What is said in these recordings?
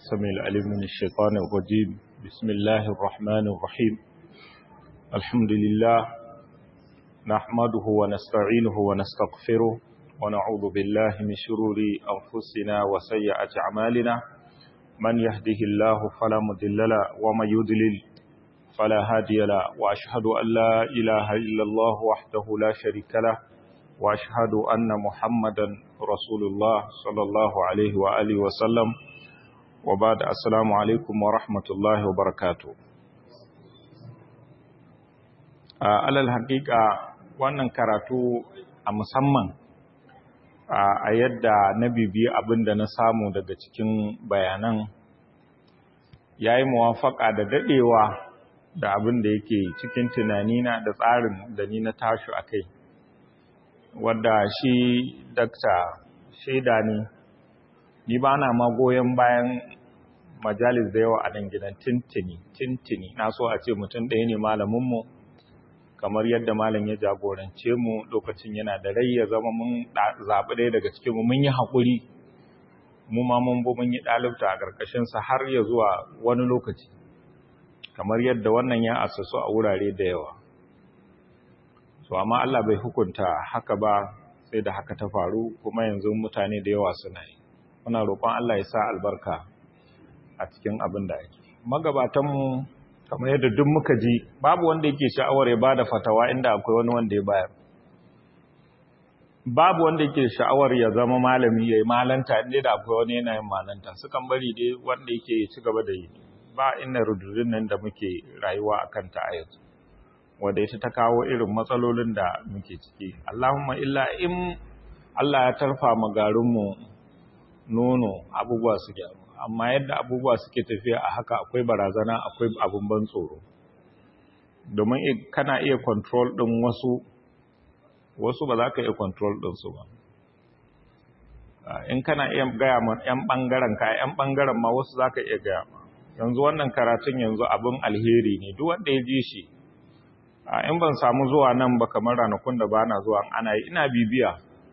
السميع العليم من الشيطان الرجيم بسم الله الرحمن الرحيم الحمد لله نحمده ونستعينه ونستغفره ونعوذ بالله من شرور أنفسنا وسيئات أعمالنا من يهده الله فلا مضل له ومن يضلل فلا هادي له وأشهد أن لا إله إلا الله وحده لا شريك له وأشهد أن محمدا رسول الله صلى الله عليه وآله وسلم وبعد السلام عليكم ورحمة الله وبركاته alal haƙiƙa wannan karatu a musamman a yadda na bibiyi abin da na samu daga cikin bayanan ya yi muwafaƙa da daɗewa da abin da yake cikin tunanina da tsarin da ni na tashi a kai wadda shi dakta shaida ne ni ba na magoyan bayan majalis da yawa a nan gidan tintini tintini na so a ce mutum ɗaya ne malaminmu kamar yadda malam ya jagorance mu lokacin yana da rai ya zama mun zaɓi ɗaya daga cikinmu mun yi haƙuri mu ma mun bu mun yi ɗalibta a ƙarƙashinsa har ya zuwa wani lokaci kamar yadda wannan ya asasu a wurare da yawa so amma Allah bai hukunta haka ba sai da haka ta faru kuma yanzu mutane da yawa suna yi muna roƙon Allah ya sa albarka a cikin abin da ake magabatanmu kamar yadda duk muka ji babu wanda yake sha'awar ya bada fatawa inda akwai wani wanda ya bayar babu wanda yake sha'awar ya zama malami ya yi malanta inda da akwai wani yana yin malanta sukan bari dai wanda yake ci gaba da yi ba inda rudurin nan da muke rayuwa a kanta a yanzu wadda ita ta kawo irin matsalolin da muke ciki Allahumma illa in Allah ya tarfa magarinmu nono abubuwa su gyaru amma yadda abubuwa suke tafiya a haka akwai barazana akwai abin ban tsoro domin kana iya control ɗin wasu wasu ba za ka iya control ɗinsu ba in kana iya gaya ma 'yan ɓangaren ka 'yan ɓangaren ma wasu za ka iya gaya ma yanzu wannan karatun yanzu abin alheri ne duk wanda ya ji shi in ban samu zuwa nan ba kamar ranakun da ba na zuwa ana yi ina bibiya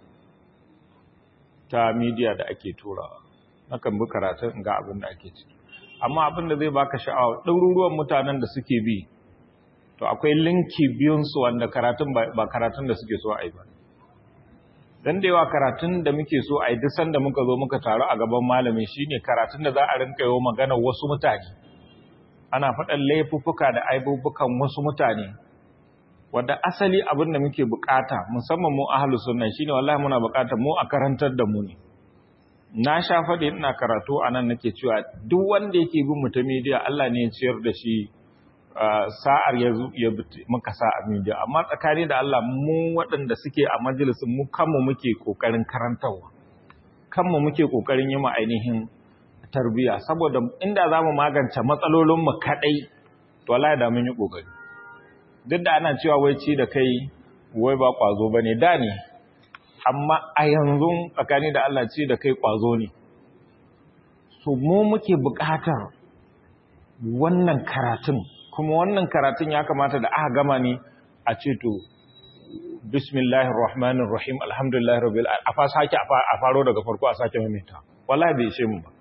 ta midiya da ake turawa nakan bi karatun ga abin da ake ciki amma abin da zai baka sha'awa ɗaruruwan mutanen da suke bi to akwai linki biyunsu wanda karatun ba karatun da suke so a yi ba dan da yawa karatun da muke so a yi duk sanda muka zo muka taru a gaban malami shine karatun da za a rinka yi magana wasu mutane ana faɗan laifuffuka da aibubukan wasu mutane wanda asali abin da muke bukata musamman mu ahlus sunna shine wallahi muna bukata mu a karantar da mu ne na sha faɗi ina karatu a nan nake cewa duk wanda yake bin mu ta media Allah ne ya ciyar da shi sa'ar ya muka sa a media amma tsakani da Allah mu waɗanda suke a majalisin mu kanmu muke kokarin karantarwa kanmu muke kokarin yi ma ainihin tarbiya saboda inda za mu magance matsalolin mu kadai to wallahi da mun yi kokari duk da ana cewa wai ci da kai wai ba kwazo bane da ne amma a yanzu tsakani da Allah ce da kai kwazo ne so mu muke buƙatar wannan karatun kuma wannan karatun ya kamata da aka gama ne a ce to bismillahir rahmanir rahim alhamdulillahi rabbil alamin a fa sake a faro daga farko a sake maimaita wallahi bai ishe mu ba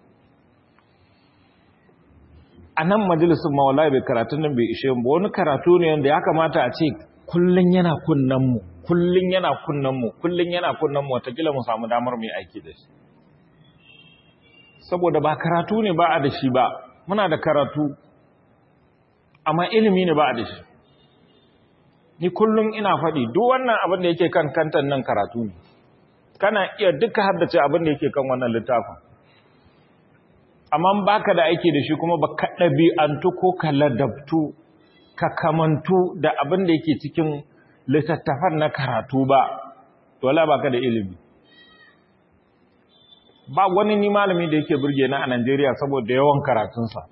a nan majalisun ma wallahi bai karatun nan bai ishe mu ba wani karatu ne wanda ya kamata a ce kullun yana kunnan mu kullun yana kunnan mu kullun yana kunnan mu watakila mu samu damar mu aiki da shi saboda ba karatu ne ba a da shi ba muna da karatu amma ilimi ne ba a da shi ni kullun ina faɗi duk wannan abin da yake kan kantan nan karatu ne kana iya duka haddace abin da yake kan wannan littafin amma baka da aiki da shi kuma ba ka ɗabi'antu ko ka ladabtu ka kamantu da abin da yake cikin littattafan na karatu ba wala baka da ilimi ba wani ni malami da yake burge na a Najeriya saboda yawan karatunsa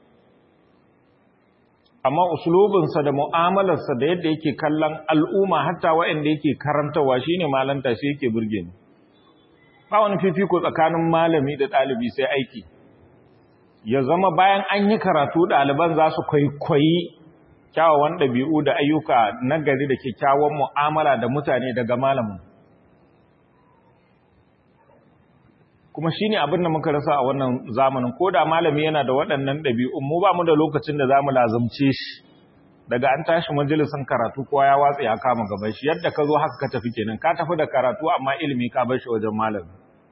amma usulubinsa da mu'amalarsa da yadda yake kallon al'umma hatta waɗanda yake karantawa shine malanta shi yake burge ni ba wani fifiko tsakanin malami da ɗalibi sai aiki ya zama bayan an yi karatu ɗaliban za su kwaikwayi kyawawan ɗabi'u da ayyuka na gari da kyakkyawan mu'amala da mutane daga malamin kuma shine abin da muka rasa a wannan zamanin ko da malami yana da waɗannan ɗabi'un mu ba mu da lokacin da zamu lazumce shi daga an tashi majalisin karatu kowa ya watsa ya kama gaban shi yadda ka zo haka ka tafi kenan ka tafi da karatu amma ilimi ka bar shi wajen malami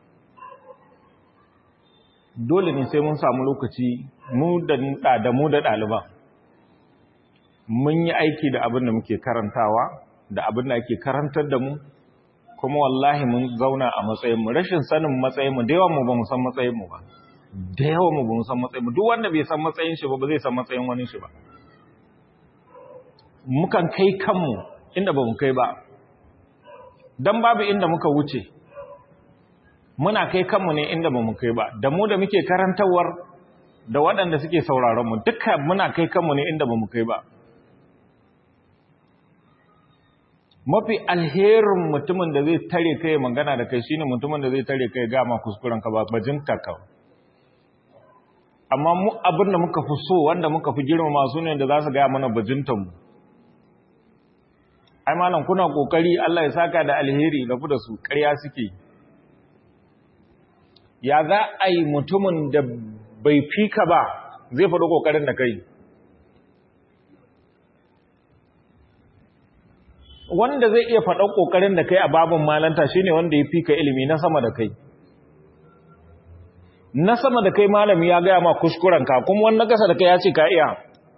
dole ne sai mun samu lokaci mu da da mu da ɗaliban mun yi aiki da abin da muke karantawa da abin da ake karantar da mu kuma wallahi mun zauna a matsayinmu rashin sanin matsayinmu da yawan mu ba mu san matsayinmu ba da yawan mu ba mu san matsayinmu duk wanda bai san matsayin shi ba ba zai san matsayin wani shi ba mukan kai kanmu inda ba mu kai ba dan babu inda muka wuce muna kai kanmu ne inda ba mu kai ba da mu da muke karantawar da waɗanda suke sauraron mu duka muna kai kanmu ne inda ba mu kai ba mafi alherin mutumin da zai tare kai magana da kai shine mutumin da zai tare kai gama kuskuren ka ba bajinta ka amma mu abin da muka fi so wanda muka fi girmama su ne da za su gaya mana bajintan mu ai malam kuna kokari Allah ya saka da alheri da ku da su ƙarya suke ya za a yi mutumin da bai fika ba zai faɗi kokarin da kai wanda zai iya faɗa ƙoƙarin da kai a babin malanta shine wanda ya fi ka ilimi na sama da kai na sama da kai malami ya gaya ma kuskurenka kuma wanda gasa da kai ya ce ka iya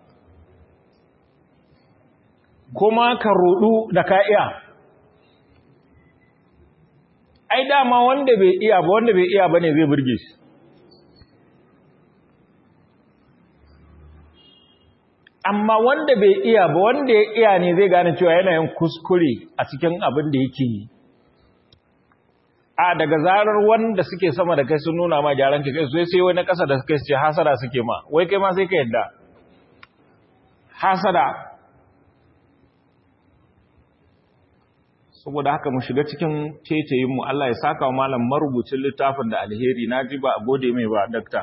kuma ka rudu da ka iya ai dama wanda bai iya ba wanda bai iya ba ne zai burge shi amma wanda bai iya ba wanda ya iya ne zai gane cewa yana yin kuskure a cikin abin da yake yi a daga zarar wanda suke sama da kai sun nuna ma gyaran kai sai sai wani kasa da kai ce hasada suke ma wai kai ma sai ka yadda hasada saboda haka mu shiga cikin tetayin mu Allah ya saka wa malam marubucin littafin da alheri naji ba a gode mai ba dakta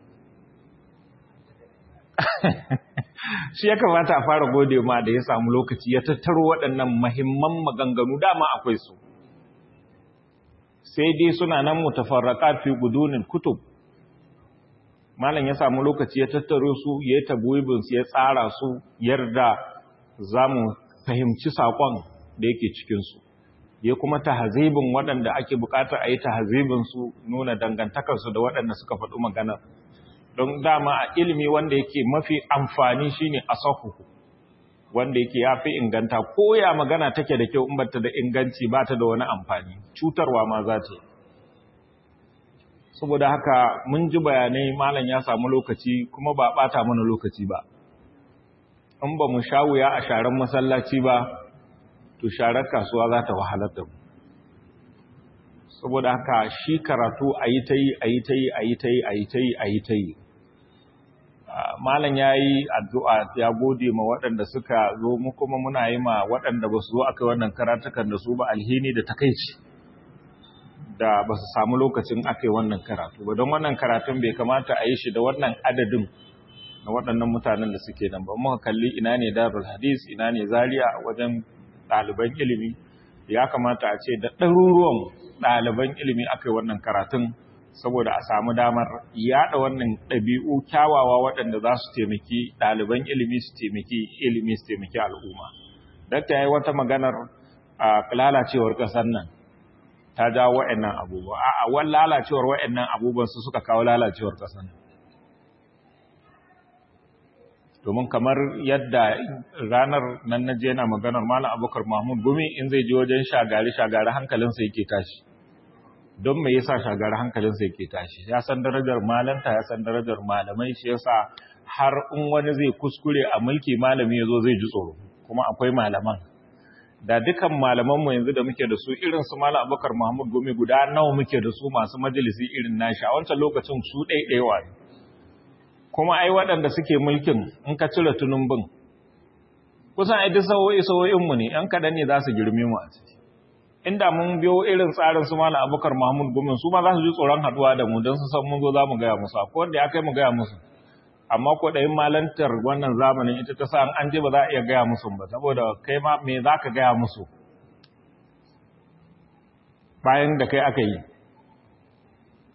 shi ya kamata a fara gode ma da ya samu lokaci ya tattaro waɗannan mahimman maganganu dama akwai su sai dai suna nan mutafarraqat fi gudunin kutub malam ya samu lokaci ya tattaro su ya tabwibin su ya tsara su yarda zamu fahimci sakon da yake cikin su ya kuma tahzibin waɗanda ake buƙatar a yi tahzibin su nuna dangantakar su da waɗanda suka faɗi maganar don dama a ilimi wanda yake mafi amfani shine asahuhu wanda yake yafi inganta ko ya magana take da kyau in bata da inganci bata da wani amfani cutarwa ma za ta saboda haka mun ji bayanai malam ya samu lokaci kuma ba bata mana lokaci ba in ba mu shawuya a sharan masallaci ba to sharar kasuwa za ta wahalar da mu saboda haka shi karatu a yi ta yi a yi ta yi a yi ta yi a yi ta yi a yi ta yi malam ya yi addu'a ya gode ma waɗanda suka zo mu kuma muna yi ma waɗanda ba su zo aka wannan karatukan da su ba alhini da takaici da ba su samu lokacin aka yi wannan karatu ba don wannan karatun bai kamata a yi shi da wannan adadin na waɗannan mutanen da suke nan ba muka kalli ina ne darul hadis ina ne zaria wajen ɗaliban ilimi ya kamata a ce da ɗaruruwan ɗaliban ilimi aka yi wannan karatun saboda a samu damar yaɗa wannan ɗabi'u kyawawa waɗanda za su taimaki ɗaliban ilimi su taimaki ilimi su taimaki al'umma. Dakta ya yi wata maganar a lalacewar ƙasar nan ta jawo wa'annan abubuwa. A wani lalacewar wa'annan abubuwan su suka kawo lalacewar ƙasar nan. Domin kamar yadda ranar nan na je yana maganar Malam Abubakar Mahmud Gumi in zai je wajen shagari-shagari hankalinsa yake tashi. don me yasa shagara hankalinsa yake tashi ya san darajar malanta ya san darajar malamai shi yasa har in wani zai kuskure a mulki malami yazo zai ji tsoro kuma akwai malaman da dukan malaman mu yanzu da muke da su irin su malam Abubakar Muhammad Gome guda nawa muke da su masu majalisi irin nashi a wancan lokacin su ɗaiɗaiwa ne kuma ai waɗanda suke mulkin in ka cire tunumbin kusan ai duk sawo'i sawo'in mu ne yan kaɗan ne za su girme mu a ciki inda mun biyo irin tsarin su malam abubakar mahmud gumin su ma za su ji tsoron haduwa da mu don su san mun zo za mu gaya musu akwai wanda ya kai mu gaya musu amma ko ɗayin malantar wannan zamanin ita ta sa an je ba za a iya gaya musu ba saboda kai ma me za ka gaya musu bayan da kai aka yi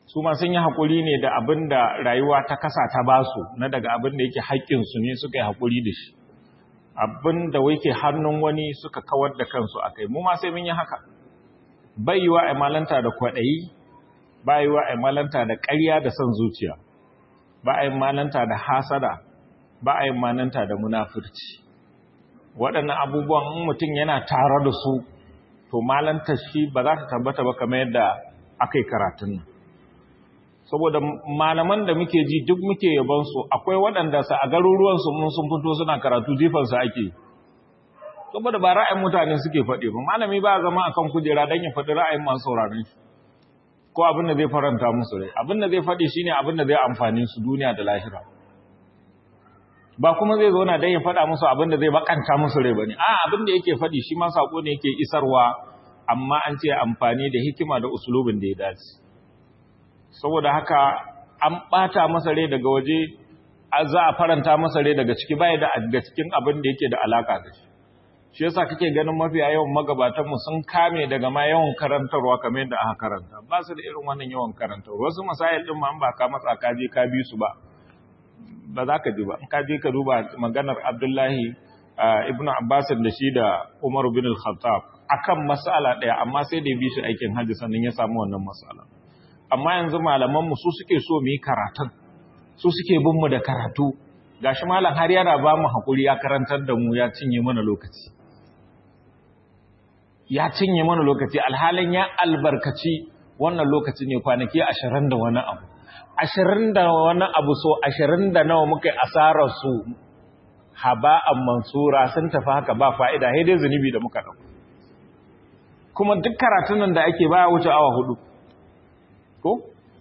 su ma sun yi haƙuri ne da abin da rayuwa ta kasa ta basu na daga abin da yake haƙƙinsu ne suka yi haƙuri da shi abin da wake hannun wani suka kawar da kansu a kai mu ma sai mun yi haka bai yi wa malanta da kwaɗayi ba yi wa malanta da ƙarya da son zuciya ba a yi malanta da hasada ba a yi malanta da munafurci waɗannan abubuwan in mutum yana tare da su to malanta shi ba za ta tabbata ba kamar yadda aka yi karatun nan saboda malaman da muke ji duk muke yabansu akwai waɗanda sa a garuruwansu mun sun fito suna karatu jifansu ake saboda ba ra'ayin mutane suke faɗi ba malami ba zama akan kujera don ya faɗi ra'ayin masu sauraron shi ko abin da zai faranta musu rai abin da zai faɗi shine abin da zai amfani su duniya da lahira ba kuma zai zauna don ya faɗa musu abin da zai bakanta musu rai bane a abin da yake faɗi shi ma sako ne yake isarwa amma an ce amfani da hikima da usulubin da ya dace saboda haka an ɓata masa rai daga waje za a faranta masa rai daga ciki baya da daga cikin abin da yake da alaka da shi shi yasa kake ganin mafiya yawan magabatanmu sun kame daga ma yawan karantarwa kamar yadda aka karanta ba su da irin wannan yawan karantarwa wasu masayil din ma an ba ka matsa ka je ka bi su ba ba za ka ji ba in ka je ka duba maganar Abdullahi ibn Abbas da shi da Umar bin al-Khattab akan mas'ala daya amma sai da ya bi shi aikin hajji sannan ya samu wannan mas'ala amma yanzu malaman mu su suke so mu yi karatun su suke bin mu da karatu gashi malam har yana ba mu hakuri ya karantar da mu ya cinye mana lokaci ya cinye mana lokaci alhalin ya albarkaci wannan lokaci ne kwanaki ashirin da wani abu ashirin da wani abu so ashirin da nawa muka yi asarar su haba'an mansura sun tafi haka ba fa'ida sai dai zunubi da muka ɗauka kuma duk karatun nan da ake baya wuce awa hudu ko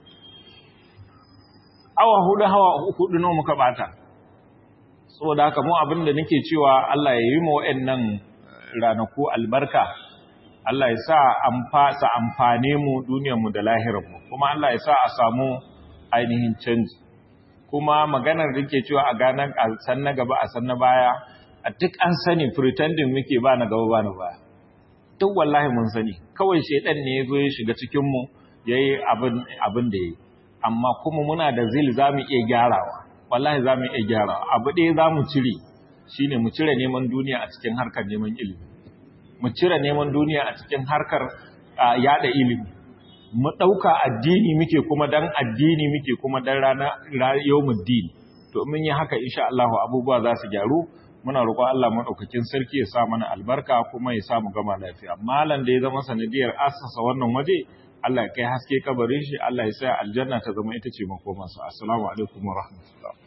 awa hudu hawa hudu nawa muka bata saboda haka mu abin da nake cewa Allah ya yi mu wa'annan ranaku albarka Allah ya sa amfasa amfane mu duniyar mu da lahirar mu kuma Allah ya sa a samu ainihin canji kuma maganar da ke cewa a ganan a san na gaba a san na baya a duk an sani pretending muke ba na gaba ba na baya duk wallahi mun sani kawai shedan ne ya zo ya shiga cikin mu yayi abin abin da yayi amma kuma muna da zil zamu iya gyarawa wallahi zamu iya gyarawa abu ɗaya zamu cire shine mu cire neman duniya a cikin harkar neman ilimi mu cire neman duniya a cikin harkar yada ilimi mu ɗauka addini muke kuma dan addini muke kuma dan rana yawmul din to mun yi haka insha Allah abubuwa za su gyaru muna roƙon Allah madaukakin sarki ya sa mana albarka kuma ya sa mu gama lafiya malam da ya zama sanadiyar assasa wannan waje Allah ya kai haske kabarin shi Allah ya sa aljanna ta zama ita ce makomansa assalamu alaikum wa rahmatullah